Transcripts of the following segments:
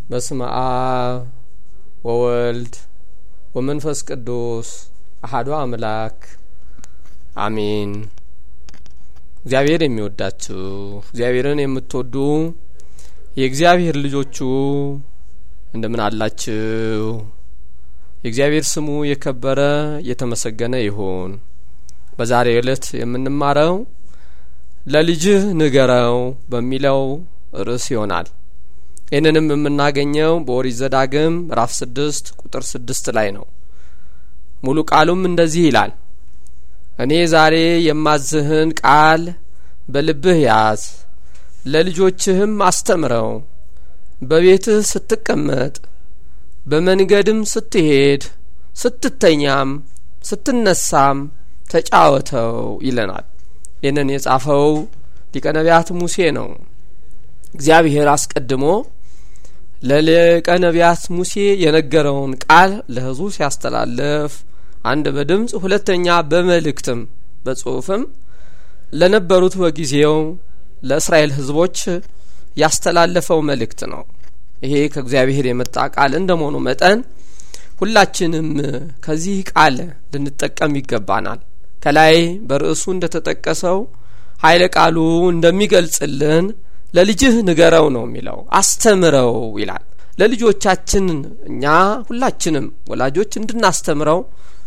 በስመ አብ ወወልድ ወመንፈስ ቅዱስ አሐዱ አምላክ አሜን። እግዚአብሔር የሚወዳችሁ እግዚአብሔርን የምትወዱ የእግዚአብሔር ልጆቹ እንደምን አላችሁ? የእግዚአብሔር ስሙ የከበረ የተመሰገነ ይሁን። በዛሬው ዕለት የምንማረው ለልጅህ ንገረው በሚለው ርዕስ ይሆናል። ይህንንም የምናገኘው በኦሪት ዘዳግም ምዕራፍ ስድስት ቁጥር ስድስት ላይ ነው። ሙሉ ቃሉም እንደዚህ ይላል እኔ ዛሬ የማዝህን ቃል በልብህ ያዝ፣ ለልጆችህም አስተምረው፣ በቤትህ ስትቀመጥ፣ በመንገድም ስትሄድ፣ ስትተኛም፣ ስትነሳም ተጫወተው ይለናል። ይህንን የጻፈው ሊቀ ነቢያት ሙሴ ነው። እግዚአብሔር አስቀድሞ ለሊቀ ነቢያት ሙሴ የነገረውን ቃል ለሕዝቡ ሲያስተላለፍ አንድ በድምፅ ሁለተኛ በመልእክትም በጽሁፍም ለነበሩት በጊዜው ለእስራኤል ሕዝቦች ያስተላለፈው መልእክት ነው። ይሄ ከእግዚአብሔር የመጣ ቃል እንደመሆኑ መጠን ሁላችንም ከዚህ ቃል ልንጠቀም ይገባናል። ከላይ በርዕሱ እንደተጠቀሰው ኃይለ ቃሉ እንደሚገልጽልን ለልጅህ ንገረው ነው የሚለው፣ አስተምረው ይላል። ለልጆቻችን እኛ ሁላችንም ወላጆች እንድናስተምረው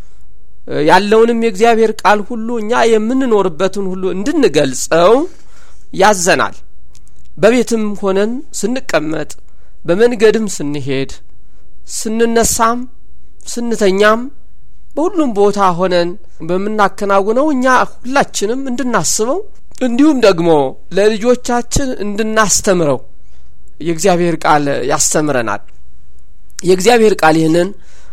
ያለውንም የእግዚአብሔር ቃል ሁሉ እኛ የምንኖርበትን ሁሉ እንድንገልጸው ያዘናል። በቤትም ሆነን ስንቀመጥ፣ በመንገድም ስንሄድ፣ ስንነሳም፣ ስንተኛም በሁሉም ቦታ ሆነን በምናከናውነው እኛ ሁላችንም እንድናስበው እንዲሁም ደግሞ ለልጆቻችን እንድናስተምረው የእግዚአብሔር ቃል ያስተምረናል። የእግዚአብሔር ቃል ይህንን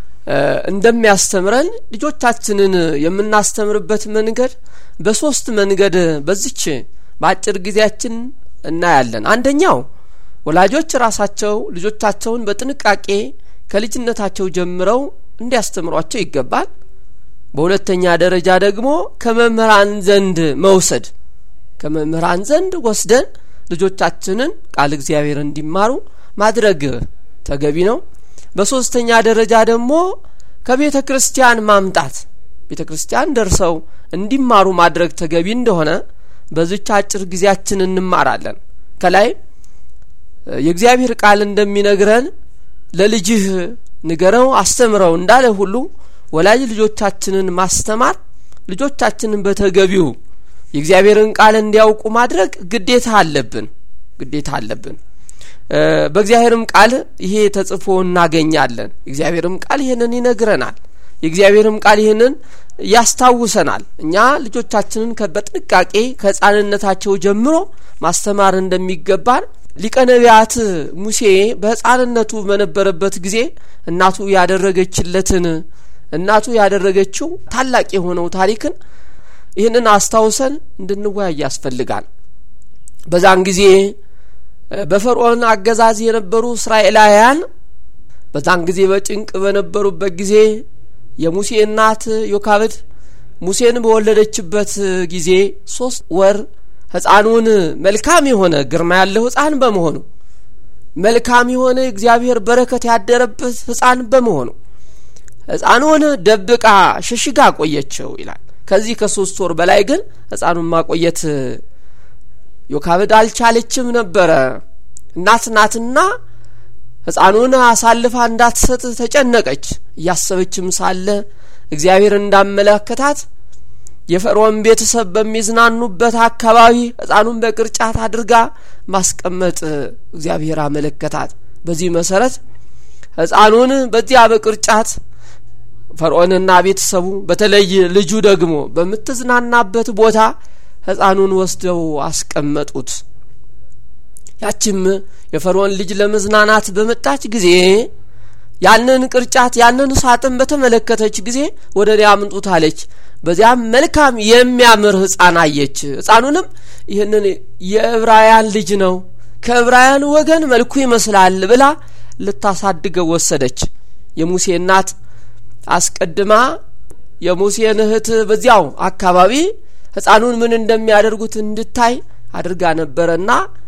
እንደሚያስተምረን ልጆቻችንን የምናስተምርበት መንገድ በሶስት መንገድ በዚች በአጭር ጊዜያችን እናያለን። አንደኛው ወላጆች ራሳቸው ልጆቻቸውን በጥንቃቄ ከልጅነታቸው ጀምረው እንዲያስተምሯቸው ይገባል። በሁለተኛ ደረጃ ደግሞ ከመምህራን ዘንድ መውሰድ ከመምህራን ዘንድ ወስደን ልጆቻችንን ቃል እግዚአብሔር እንዲማሩ ማድረግ ተገቢ ነው። በሶስተኛ ደረጃ ደግሞ ከቤተ ክርስቲያን ማምጣት ቤተ ክርስቲያን ደርሰው እንዲማሩ ማድረግ ተገቢ እንደሆነ በዚች አጭር ጊዜያችን እንማራለን። ከላይ የእግዚአብሔር ቃል እንደሚነግረን ለልጅህ ንገረው አስተምረው እንዳለ ሁሉ ወላጅ ልጆቻችንን ማስተማር ልጆቻችንን በተገቢው የእግዚአብሔርን ቃል እንዲያውቁ ማድረግ ግዴታ አለብን ግዴታ አለብን። በእግዚአብሔርም ቃል ይሄ ተጽፎ እናገኛለን። የእግዚአብሔርም ቃል ይህንን ይነግረናል። የእግዚአብሔርም ቃል ይህንን ያስታውሰናል። እኛ ልጆቻችንን በጥንቃቄ ከሕፃንነታቸው ጀምሮ ማስተማር እንደሚገባን ሊቀ ነቢያት ሙሴ በሕፃንነቱ በነበረበት ጊዜ እናቱ ያደረገችለትን እናቱ ያደረገችው ታላቅ የሆነው ታሪክን ይህንን አስታውሰን እንድንወያይ ያስፈልጋል። በዛን ጊዜ በፈርዖን አገዛዝ የነበሩ እስራኤላውያን በዛን ጊዜ በጭንቅ በነበሩበት ጊዜ የሙሴ እናት ዮካብድ ሙሴን በወለደችበት ጊዜ ሶስት ወር ሕፃኑን መልካም የሆነ ግርማ ያለው ሕፃን በመሆኑ መልካም የሆነ እግዚአብሔር በረከት ያደረበት ሕፃን በመሆኑ ሕፃኑን ደብቃ ሸሽጋ ቆየችው ይላል። ከዚህ ከሶስት ወር በላይ ግን ሕፃኑን ማቆየት ዮካብድ አልቻለችም ነበረ። እናት ናትና ሕፃኑን አሳልፋ እንዳትሰጥ ተጨነቀች። እያሰበችም ሳለ እግዚአብሔር እንዳመለከታት የፈርዖን ቤተሰብ በሚዝናኑበት አካባቢ ሕፃኑን በቅርጫት አድርጋ ማስቀመጥ እግዚአብሔር አመለከታት። በዚህ መሰረት ሕፃኑን በዚያ በቅርጫት ፈርዖንና ቤተሰቡ በተለይ ልጁ ደግሞ በምትዝናናበት ቦታ ሕፃኑን ወስደው አስቀመጡት። ያችም የፈርዖን ልጅ ለመዝናናት በመጣች ጊዜ ያንን ቅርጫት ያንን ሳጥን በተመለከተች ጊዜ ወደ እኔ አምጡት አለች። በዚያም መልካም የሚያምር ሕፃን አየች። ሕፃኑንም ይህንን የዕብራውያን ልጅ ነው፣ ከዕብራውያን ወገን መልኩ ይመስላል ብላ ልታሳድገው ወሰደች። የሙሴ እናት አስቀድማ የሙሴን እህት በዚያው አካባቢ ሕፃኑን ምን እንደሚያደርጉት እንድታይ አድርጋ ነበረና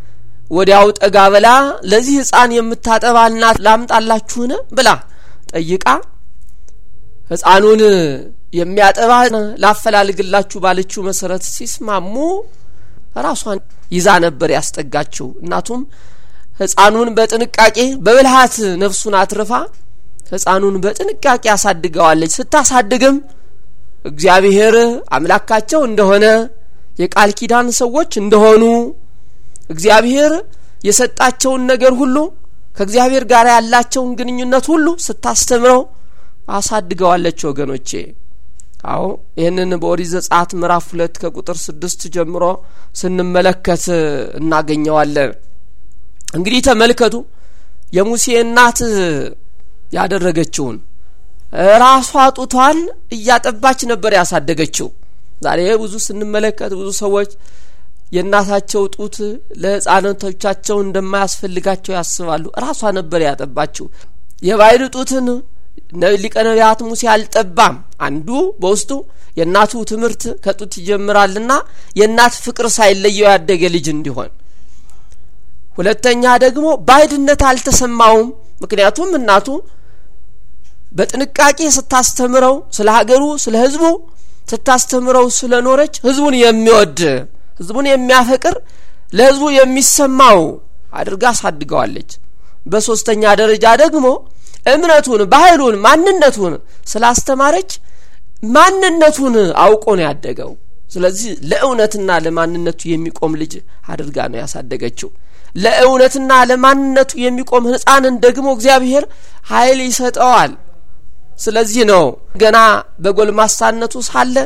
ወዲያው ጠጋ ብላ ለዚህ ሕፃን የምታጠባ እናት ላምጣላችሁን ብላ ጠይቃ ሕፃኑን የሚያጠባ ላፈላልግላችሁ ባለችው መሰረት ሲስማሙ ራሷን ይዛ ነበር ያስጠጋችው። እናቱም ሕፃኑን በጥንቃቄ በብልሃት ነፍሱን አትርፋ ሕፃኑን በጥንቃቄ አሳድገዋለች። ስታሳድግም እግዚአብሔር አምላካቸው እንደሆነ የቃል ኪዳን ሰዎች እንደሆኑ እግዚአብሔር የሰጣቸውን ነገር ሁሉ ከእግዚአብሔር ጋር ያላቸውን ግንኙነት ሁሉ ስታስተምረው አሳድገዋለች። ወገኖቼ አዎ ይህንን በኦሪት ዘጸአት ምዕራፍ ሁለት ከቁጥር ስድስት ጀምሮ ስንመለከት እናገኘዋለን። እንግዲህ ተመልከቱ የሙሴ እናት ያደረገችውን ራሷ ጡቷን እያጠባች ነበር ያሳደገችው። ዛሬ ብዙ ስንመለከት ብዙ ሰዎች የእናታቸው ጡት ለሕፃናቶቻቸው እንደማያስፈልጋቸው ያስባሉ። ራሷ ነበር ያጠባችው። የባዕድ ጡትን ሊቀ ነቢያት ሙሴ አልጠባም። አንዱ በውስጡ የእናቱ ትምህርት ከጡት ይጀምራልና የእናት ፍቅር ሳይለየው ያደገ ልጅ እንዲሆን፣ ሁለተኛ ደግሞ ባዕድነት አልተሰማውም። ምክንያቱም እናቱ በጥንቃቄ ስታስተምረው ስለ ሀገሩ ስለ ሕዝቡ ስታስተምረው ስለኖረች ሕዝቡን የሚወድ ሕዝቡን የሚያፈቅር ለሕዝቡ የሚሰማው አድርጋ አሳድገዋለች። በሶስተኛ ደረጃ ደግሞ እምነቱን፣ ባህሉን፣ ማንነቱን ስላስተማረች ማንነቱን አውቆ ነው ያደገው። ስለዚህ ለእውነትና ለማንነቱ የሚቆም ልጅ አድርጋ ነው ያሳደገችው። ለእውነትና ለማንነቱ የሚቆም ሕፃንን ደግሞ እግዚአብሔር ኃይል ይሰጠዋል። ስለዚህ ነው ገና በጎልማሳነቱ ሳለ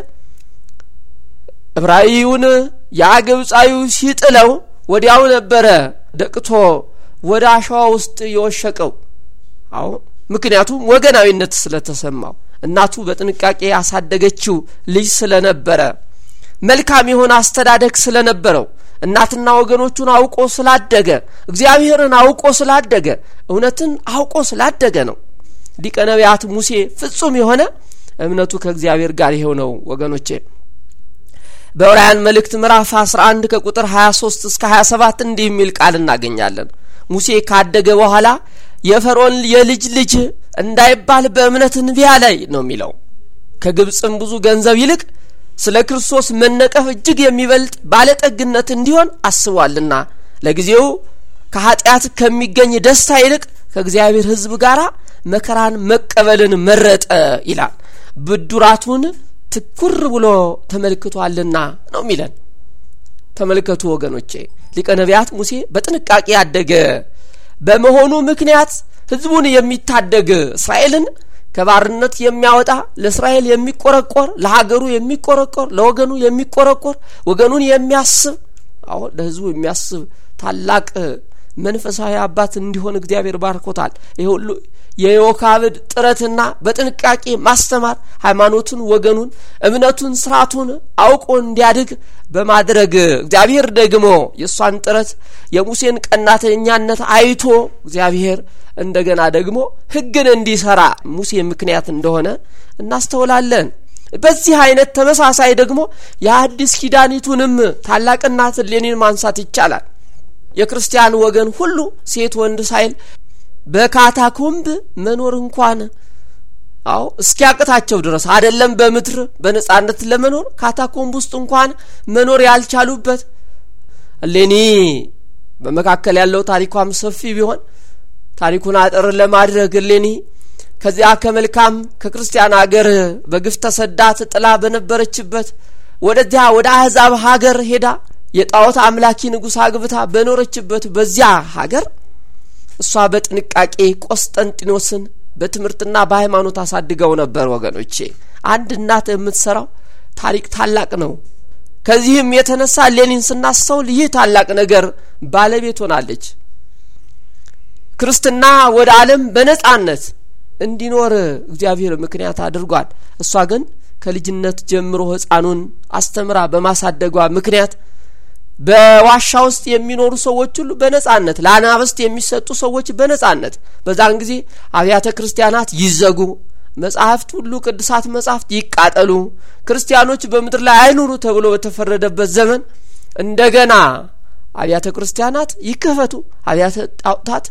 ዕብራዊውን ያ ግብፃዊው ሲጥለው ወዲያው ነበረ ደቅቶ ወደ አሸዋ ውስጥ የወሸቀው። አዎ ምክንያቱም ወገናዊነት ስለተሰማው እናቱ በጥንቃቄ ያሳደገችው ልጅ ስለነበረ መልካም የሆነ አስተዳደግ ስለነበረው እናትና ወገኖቹን አውቆ ስላደገ እግዚአብሔርን አውቆ ስላደገ እውነትን አውቆ ስላደገ ነው። ሊቀ ነቢያት ሙሴ ፍጹም የሆነ እምነቱ ከእግዚአብሔር ጋር ይኸው ነው ወገኖቼ። በዕብራውያን መልእክት ምዕራፍ 11 ከቁጥር 23 እስከ 27 እንዲህ የሚል ቃል እናገኛለን። ሙሴ ካደገ በኋላ የፈርዖን የልጅ ልጅ እንዳይባል በእምነት እንቢ አለ ነው የሚለው። ከግብፅም ብዙ ገንዘብ ይልቅ ስለ ክርስቶስ መነቀፍ እጅግ የሚበልጥ ባለጠግነት እንዲሆን አስቧልና ለጊዜው ከኃጢአት ከሚገኝ ደስታ ይልቅ ከእግዚአብሔር ሕዝብ ጋር መከራን መቀበልን መረጠ ይላል። ብዱራቱን ትኩር ብሎ ተመልክቷልና ነው የሚለን። ተመልከቱ ወገኖቼ፣ ሊቀ ነቢያት ሙሴ በጥንቃቄ ያደገ በመሆኑ ምክንያት ሕዝቡን የሚታደግ እስራኤልን ከባርነት የሚያወጣ ለእስራኤል የሚቆረቆር ለሀገሩ የሚቆረቆር ለወገኑ የሚቆረቆር ወገኑን የሚያስብ አዎ ለሕዝቡ የሚያስብ ታላቅ መንፈሳዊ አባት እንዲሆን እግዚአብሔር ባርኮታል። ይህ ሁሉ የዮካብድ ጥረትና በጥንቃቄ ማስተማር ሃይማኖቱን፣ ወገኑን፣ እምነቱን፣ ስርዓቱን አውቆ እንዲያድግ በማድረግ እግዚአብሔር ደግሞ የእሷን ጥረት የሙሴን ቀናተኛነት አይቶ እግዚአብሔር እንደገና ደግሞ ሕግን እንዲሰራ ሙሴ ምክንያት እንደሆነ እናስተውላለን። በዚህ አይነት ተመሳሳይ ደግሞ የአዲስ ኪዳኒቱንም ታላቅ እናት እሌኒን ማንሳት ይቻላል። የክርስቲያን ወገን ሁሉ ሴት ወንድ ሳይል በካታኮምብ መኖር እንኳን አዎ እስኪያቅታቸው ድረስ አይደለም በምድር በነጻነት ለመኖር ካታኮምብ ውስጥ እንኳን መኖር ያልቻሉበት እሌኒ በመካከል ያለው ታሪኳም ሰፊ ቢሆን ታሪኩን አጠር ለማድረግ እሌኒ ከዚያ ከመልካም ከክርስቲያን አገር በግፍ ተሰዳ ጥላ በነበረችበት ወደዚያ ወደ አህዛብ ሀገር ሄዳ የጣዖት አምላኪ ንጉሥ አግብታ በኖረችበት በዚያ ሀገር እሷ በጥንቃቄ ቆስጠንጢኖስን በትምህርትና በሃይማኖት አሳድገው ነበር። ወገኖቼ አንድ እናት የምትሰራው ታሪክ ታላቅ ነው። ከዚህም የተነሳ ሌኒን ስናስተውል ይህ ታላቅ ነገር ባለቤት ሆናለች። ክርስትና ወደ ዓለም በነጻነት እንዲኖር እግዚአብሔር ምክንያት አድርጓል። እሷ ግን ከልጅነት ጀምሮ ሕፃኑን አስተምራ በማሳደጓ ምክንያት በዋሻ ውስጥ የሚኖሩ ሰዎች ሁሉ በነጻነት ለአናብስት የሚሰጡ ሰዎች በነጻነት በዛን ጊዜ አብያተ ክርስቲያናት ይዘጉ፣ መጻሕፍት ሁሉ ቅዱሳት መጻሕፍት ይቃጠሉ፣ ክርስቲያኖች በምድር ላይ አይኑሩ ተብሎ በተፈረደበት ዘመን እንደገና አብያተ ክርስቲያናት ይከፈቱ፣ አብያተ ጣዖታት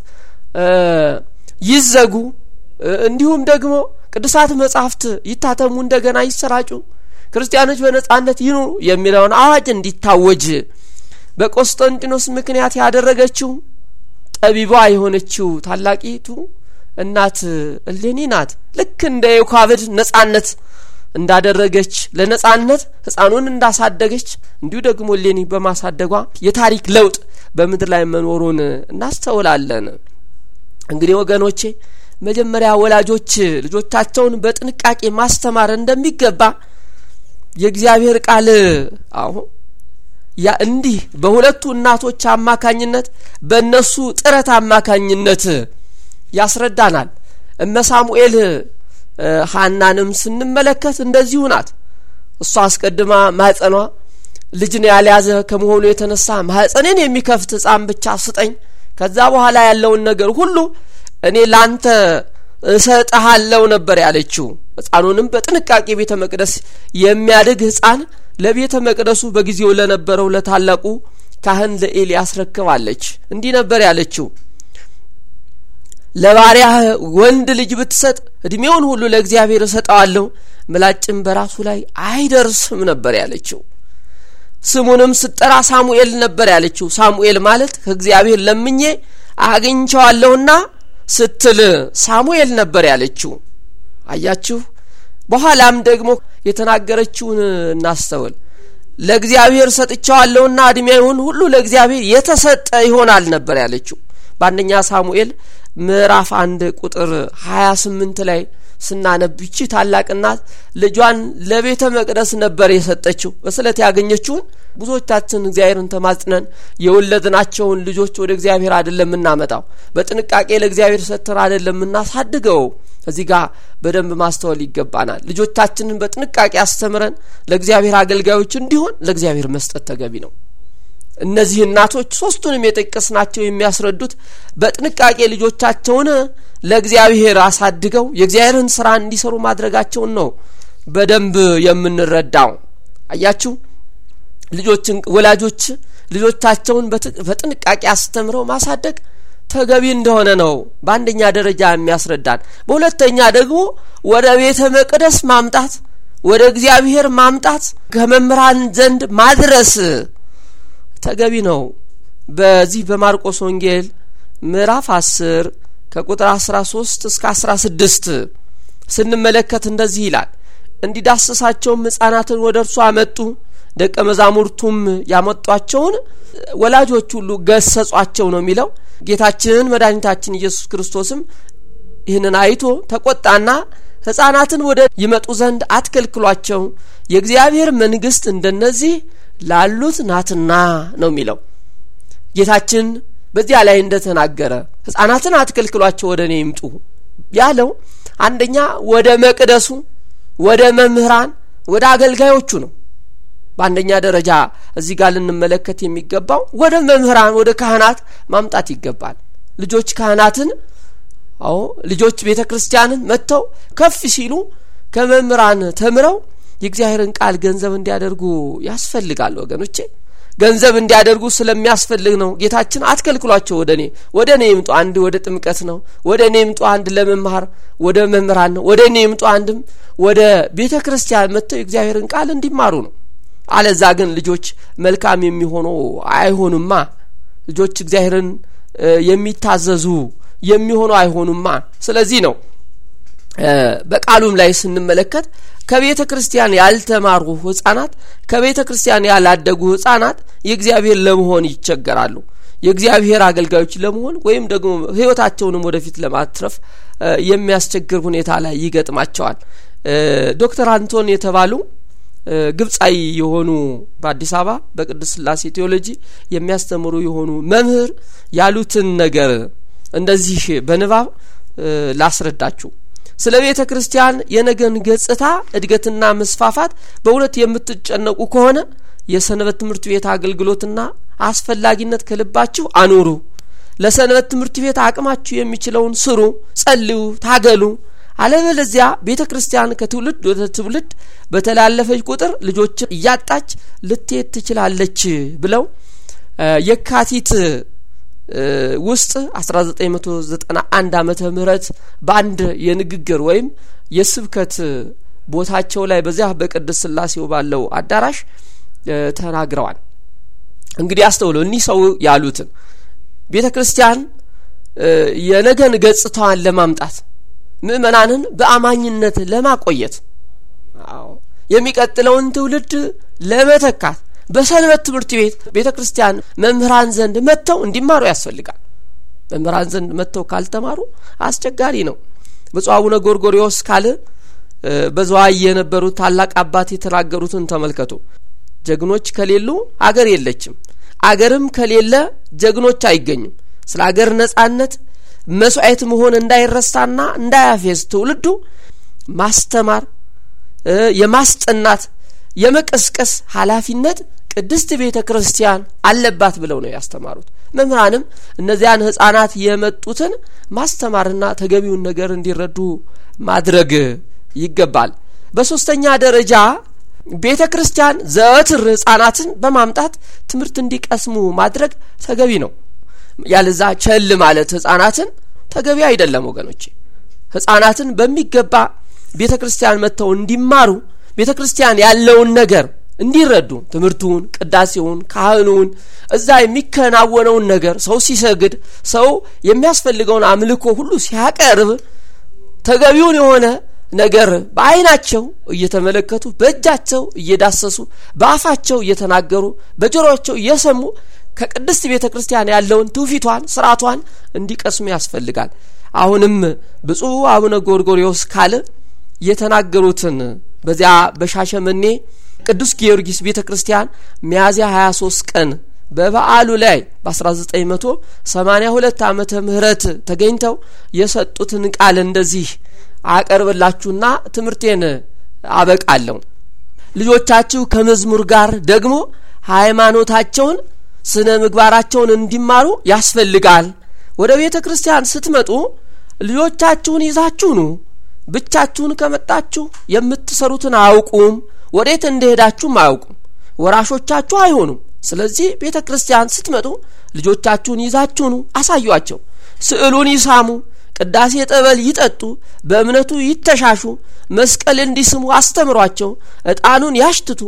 ይዘጉ፣ እንዲሁም ደግሞ ቅዱሳት መጻሕፍት ይታተሙ፣ እንደገና ይሰራጩ፣ ክርስቲያኖች በነጻነት ይኑሩ የሚለውን አዋጅ እንዲታወጅ በቆስጠንጢኖስ ምክንያት ያደረገችው ጠቢቧ የሆነችው ታላቂቱ እናት እሌኒ ናት። ልክ እንደ ዮካብድ ነጻነት እንዳደረገች ለነጻነት ሕፃኑን እንዳሳደገች እንዲሁ ደግሞ እሌኒ በማሳደጓ የታሪክ ለውጥ በምድር ላይ መኖሩን እናስተውላለን። እንግዲህ ወገኖቼ መጀመሪያ ወላጆች ልጆቻቸውን በጥንቃቄ ማስተማር እንደሚገባ የእግዚአብሔር ቃል አሁን ያ እንዲህ በሁለቱ እናቶች አማካኝነት በእነሱ ጥረት አማካኝነት ያስረዳናል። እመ ሳሙኤል ሀናንም ስንመለከት እንደዚሁ ናት። እሷ አስቀድማ ማህፀኗ ልጅን ያልያዘ ከመሆኑ የተነሳ ማህፀኔን የሚከፍት ሕፃን ብቻ ስጠኝ፣ ከዛ በኋላ ያለውን ነገር ሁሉ እኔ ላንተ እሰጥሃለው ነበር ያለችው። ሕፃኑንም በጥንቃቄ ቤተ መቅደስ የሚያድግ ሕፃን ለቤተ መቅደሱ በጊዜው ለነበረው ለታላቁ ካህን ለኤሊ ያስረክባለች። እንዲህ ነበር ያለችው ለባሪያህ ወንድ ልጅ ብትሰጥ እድሜውን ሁሉ ለእግዚአብሔር እሰጠዋለሁ፣ ምላጭም በራሱ ላይ አይደርስም ነበር ያለችው። ስሙንም ስጠራ ሳሙኤል ነበር ያለችው። ሳሙኤል ማለት ከእግዚአብሔር ለምኜ አግኝቸዋለሁና ስትል ሳሙኤል ነበር ያለችው። አያችሁ። በኋላም ደግሞ የተናገረችውን እናስተውል። ለእግዚአብሔር ሰጥቸዋለሁና እድሜውን ሁሉ ለእግዚአብሔር የተሰጠ ይሆናል ነበር ያለችው። በአንደኛ ሳሙኤል ምዕራፍ አንድ ቁጥር ሀያ ስምንት ላይ ስናነብ ይቺ ታላቅ እናት ልጇን ለቤተ መቅደስ ነበር የሰጠችው። በስለት ያገኘችውን ብዙዎቻችን እግዚአብሔርን ተማጽነን የወለድናቸውን ልጆች ወደ እግዚአብሔር አይደለም የምናመጣው፣ በጥንቃቄ ለእግዚአብሔር ሰጥተን አይደለም የምናሳድገው። እዚህ ጋር በደንብ ማስተዋል ይገባናል። ልጆቻችንን በጥንቃቄ አስተምረን ለእግዚአብሔር አገልጋዮች እንዲሆን ለእግዚአብሔር መስጠት ተገቢ ነው። እነዚህ እናቶች ሶስቱንም የጠቀስናቸው የሚያስረዱት በጥንቃቄ ልጆቻቸውን ለእግዚአብሔር አሳድገው የእግዚአብሔርን ስራ እንዲሰሩ ማድረጋቸውን ነው በደንብ የምንረዳው። አያችሁ ልጆችን ወላጆች ልጆቻቸውን በጥንቃቄ አስተምረው ማሳደግ ተገቢ እንደሆነ ነው በአንደኛ ደረጃ የሚያስረዳን። በሁለተኛ ደግሞ ወደ ቤተ መቅደስ ማምጣት፣ ወደ እግዚአብሔር ማምጣት፣ ከመምህራን ዘንድ ማድረስ ተገቢ ነው። በዚህ በማርቆስ ወንጌል ምዕራፍ አስር ከቁጥር አስራ ሶስት እስከ አስራ ስድስት ስንመለከት እንደዚህ ይላል። እንዲዳስሳቸውም ሕፃናትን ወደ እርሱ አመጡ። ደቀ መዛሙርቱም ያመጧቸውን ወላጆች ሁሉ ገሰጿቸው ነው የሚለው። ጌታችን መድኃኒታችን ኢየሱስ ክርስቶስም ይህንን አይቶ ተቆጣና ሕፃናትን ወደ ይመጡ ዘንድ አትከልክሏቸው፣ የእግዚአብሔር መንግሥት እንደነዚህ ላሉት ናትና ነው የሚለው። ጌታችን በዚያ ላይ እንደተናገረ ሕፃናትን አትከልክሏቸው ወደ እኔ ይምጡ ያለው አንደኛ ወደ መቅደሱ፣ ወደ መምህራን፣ ወደ አገልጋዮቹ ነው። በአንደኛ ደረጃ እዚህ ጋር ልንመለከት የሚገባው ወደ መምህራን፣ ወደ ካህናት ማምጣት ይገባል። ልጆች ካህናትን አዎ ልጆች ቤተ ክርስቲያንን መጥተው ከፍ ሲሉ ከመምህራን ተምረው የእግዚአብሔርን ቃል ገንዘብ እንዲያደርጉ ያስፈልጋል። ወገኖቼ ገንዘብ እንዲያደርጉ ስለሚያስፈልግ ነው ጌታችን አትከልክሏቸው፣ ወደ እኔ ወደ እኔ ይምጡ። አንድ ወደ ጥምቀት ነው፣ ወደ እኔ ይምጡ። አንድ ለመማር ወደ መምህራን ነው፣ ወደ እኔ ይምጡ። አንድም ወደ ቤተ ክርስቲያን መጥተው የእግዚአብሔርን ቃል እንዲማሩ ነው። አለዛ ግን ልጆች መልካም የሚሆኑ አይሆኑማ። ልጆች እግዚአብሔርን የሚታዘዙ የሚሆኑ አይሆኑማ። ስለዚህ ነው በቃሉም ላይ ስንመለከት ከቤተ ክርስቲያን ያልተማሩ ሕፃናት ከቤተ ክርስቲያን ያላደጉ ሕፃናት የእግዚአብሔር ለመሆን ይቸገራሉ። የእግዚአብሔር አገልጋዮች ለመሆን ወይም ደግሞ ሕይወታቸውንም ወደፊት ለማትረፍ የሚያስቸግር ሁኔታ ላይ ይገጥማቸዋል። ዶክተር አንቶን የተባሉ ግብፃዊ የሆኑ በአዲስ አበባ በቅድስት ሥላሴ ቴዎሎጂ የሚያስተምሩ የሆኑ መምህር ያሉትን ነገር እንደዚህ በንባብ ላስረዳችሁ። ስለ ቤተ ክርስቲያን የነገን ገጽታ እድገትና መስፋፋት በእውነት የምትጨነቁ ከሆነ የሰንበት ትምህርት ቤት አገልግሎትና አስፈላጊነት ከልባችሁ አኑሩ። ለሰንበት ትምህርት ቤት አቅማችሁ የሚችለውን ስሩ፣ ጸልዩ፣ ታገሉ። አለበለዚያ ቤተ ክርስቲያን ከትውልድ ወደ ትውልድ በተላለፈች ቁጥር ልጆችን እያጣች ልትሄድ ትችላለች ብለው የካቲት ውስጥ 1991 ዓመተ ምህረት በአንድ የንግግር ወይም የስብከት ቦታቸው ላይ በዚያ በቅድስት ስላሴው ባለው አዳራሽ ተናግረዋል። እንግዲህ አስተውሎ እኒህ ሰው ያሉትን ቤተ ክርስቲያን የነገን ገጽታዋን ለማምጣት ምእመናንን በአማኝነት ለማቆየት የሚቀጥለውን ትውልድ ለመተካት በሰንበት ትምህርት ቤት ቤተ ክርስቲያን መምህራን ዘንድ መጥተው እንዲማሩ ያስፈልጋል። መምህራን ዘንድ መጥተው ካልተማሩ አስቸጋሪ ነው። ብፁዕ አቡነ ጎርጎሪዎስ ካል በዝዋይ የነበሩት ታላቅ አባት የተናገሩትን ተመልከቱ። ጀግኖች ከሌሉ አገር የለችም፣ አገርም ከሌለ ጀግኖች አይገኙም። ስለ አገር ነጻነት መስዋዕት መሆን እንዳይረሳና እንዳያፌዝ ትውልዱ ማስተማር፣ የማስጠናት፣ የመቀስቀስ ኃላፊነት ቅድስት ቤተ ክርስቲያን አለባት ብለው ነው ያስተማሩት። መምህራንም እነዚያን ሕፃናት የመጡትን ማስተማርና ተገቢውን ነገር እንዲረዱ ማድረግ ይገባል። በሶስተኛ ደረጃ ቤተ ክርስቲያን ዘወትር ሕፃናትን በማምጣት ትምህርት እንዲቀስሙ ማድረግ ተገቢ ነው። ያለዛ ቸል ማለት ሕፃናትን ተገቢ አይደለም ወገኖቼ። ሕፃናትን በሚገባ ቤተ ክርስቲያን መጥተው እንዲማሩ ቤተ ክርስቲያን ያለውን ነገር እንዲረዱ ትምህርቱን፣ ቅዳሴውን፣ ካህኑን እዛ የሚከናወነውን ነገር ሰው ሲሰግድ ሰው የሚያስፈልገውን አምልኮ ሁሉ ሲያቀርብ ተገቢውን የሆነ ነገር በዓይናቸው እየተመለከቱ በእጃቸው እየዳሰሱ በአፋቸው እየተናገሩ በጆሮቸው እየሰሙ ከቅድስት ቤተ ክርስቲያን ያለውን ትውፊቷን ስርዓቷን እንዲቀስሙ ያስፈልጋል። አሁንም ብፁዕ አቡነ ጎርጎሪዎስ ካለ የተናገሩትን በዚያ በሻሸመኔ ቅዱስ ጊዮርጊስ ቤተ ክርስቲያን ሚያዝያ 23 ቀን በበዓሉ ላይ በ1982 ዓመተ ምህረት ተገኝተው የሰጡትን ቃል እንደዚህ አቀርብላችሁና ትምህርቴን አበቃለሁ። ልጆቻችሁ ከመዝሙር ጋር ደግሞ ሃይማኖታቸውን፣ ስነ ምግባራቸውን እንዲማሩ ያስፈልጋል። ወደ ቤተ ክርስቲያን ስትመጡ ልጆቻችሁን ይዛችሁ ኑ። ብቻችሁን ከመጣችሁ የምትሰሩትን አያውቁም፣ ወዴት እንደሄዳችሁም አያውቁም፣ ወራሾቻችሁ አይሆኑም። ስለዚህ ቤተ ክርስቲያን ስትመጡ ልጆቻችሁን ይዛችሁ ኑ፣ አሳዩአቸው። ስዕሉን ይሳሙ፣ ቅዳሴ ጠበል ይጠጡ፣ በእምነቱ ይተሻሹ፣ መስቀል እንዲስሙ አስተምሯቸው፣ ዕጣኑን ያሽትቱ፣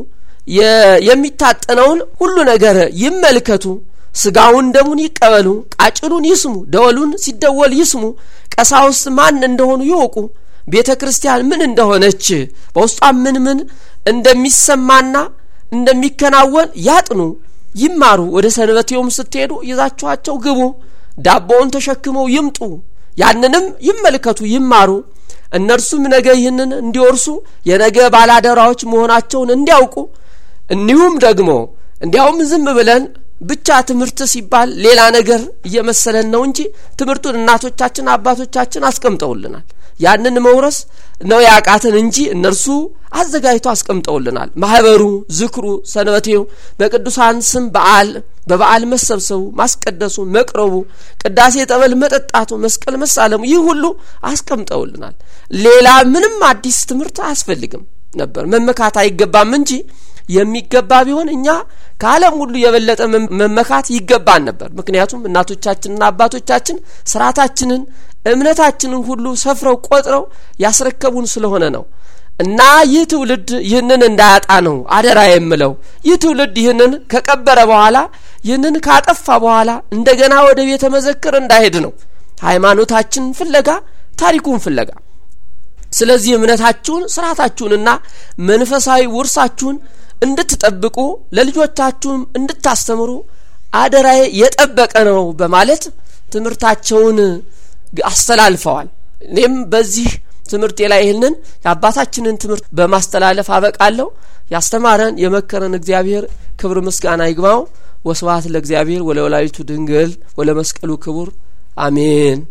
የሚታጠነውን ሁሉ ነገር ይመልከቱ፣ ስጋውን ደሙን ይቀበሉ፣ ቃጭሉን ይስሙ፣ ደወሉን ሲደወል ይስሙ፣ ቀሳውስት ማን እንደሆኑ ይወቁ፣ ቤተ ክርስቲያን ምን እንደሆነች በውስጧ ምን ምን እንደሚሰማና እንደሚከናወን ያጥኑ፣ ይማሩ። ወደ ሰንበቴውም ስትሄዱ ይዛችኋቸው ግቡ። ዳቦውን ተሸክመው ይምጡ፣ ያንንም ይመልከቱ፣ ይማሩ። እነርሱም ነገ ይህንን እንዲወርሱ የነገ ባላደራዎች መሆናቸውን እንዲያውቁ እንዲሁም ደግሞ እንዲያውም ዝም ብለን ብቻ ትምህርት ሲባል ሌላ ነገር እየመሰለን ነው እንጂ ትምህርቱን እናቶቻችን አባቶቻችን አስቀምጠውልናል። ያንን መውረስ ነው ያቃተን እንጂ እነርሱ አዘጋጅቶ አስቀምጠውልናል። ማህበሩ፣ ዝክሩ፣ ሰንበቴው፣ በቅዱሳን ስም በዓል በበዓል መሰብሰቡ፣ ማስቀደሱ፣ መቅረቡ፣ ቅዳሴ ጠበል መጠጣቱ፣ መስቀል መሳለሙ ይህ ሁሉ አስቀምጠውልናል። ሌላ ምንም አዲስ ትምህርት አያስፈልግም ነበር። መመካት አይገባም እንጂ የሚገባ ቢሆን እኛ ከዓለም ሁሉ የበለጠ መመካት ይገባን ነበር። ምክንያቱም እናቶቻችንና አባቶቻችን ስርዓታችንን እምነታችንን ሁሉ ሰፍረው ቆጥረው ያስረከቡን ስለሆነ ነው። እና ይህ ትውልድ ይህንን እንዳያጣ ነው አደራ የምለው። ይህ ትውልድ ይህንን ከቀበረ በኋላ ይህንን ካጠፋ በኋላ እንደገና ወደ ቤተ መዘክር እንዳይሄድ ነው ሃይማኖታችን ፍለጋ ታሪኩን ፍለጋ። ስለዚህ እምነታችሁን ስርዓታችሁንና መንፈሳዊ ውርሳችሁን እንድትጠብቁ ለልጆቻችሁም እንድታስተምሩ አደራዬ የጠበቀ ነው በማለት ትምህርታቸውን አስተላልፈዋል። እኔም በዚህ ትምህርቴ ላይ ይህንን የአባታችንን ትምህርት በማስተላለፍ አበቃለሁ። ያስተማረን የመከረን እግዚአብሔር ክብር ምስጋና ይግባው። ወስብሐት ለእግዚአብሔር ወለወላዲቱ ድንግል ወለመስቀሉ ክቡር አሜን።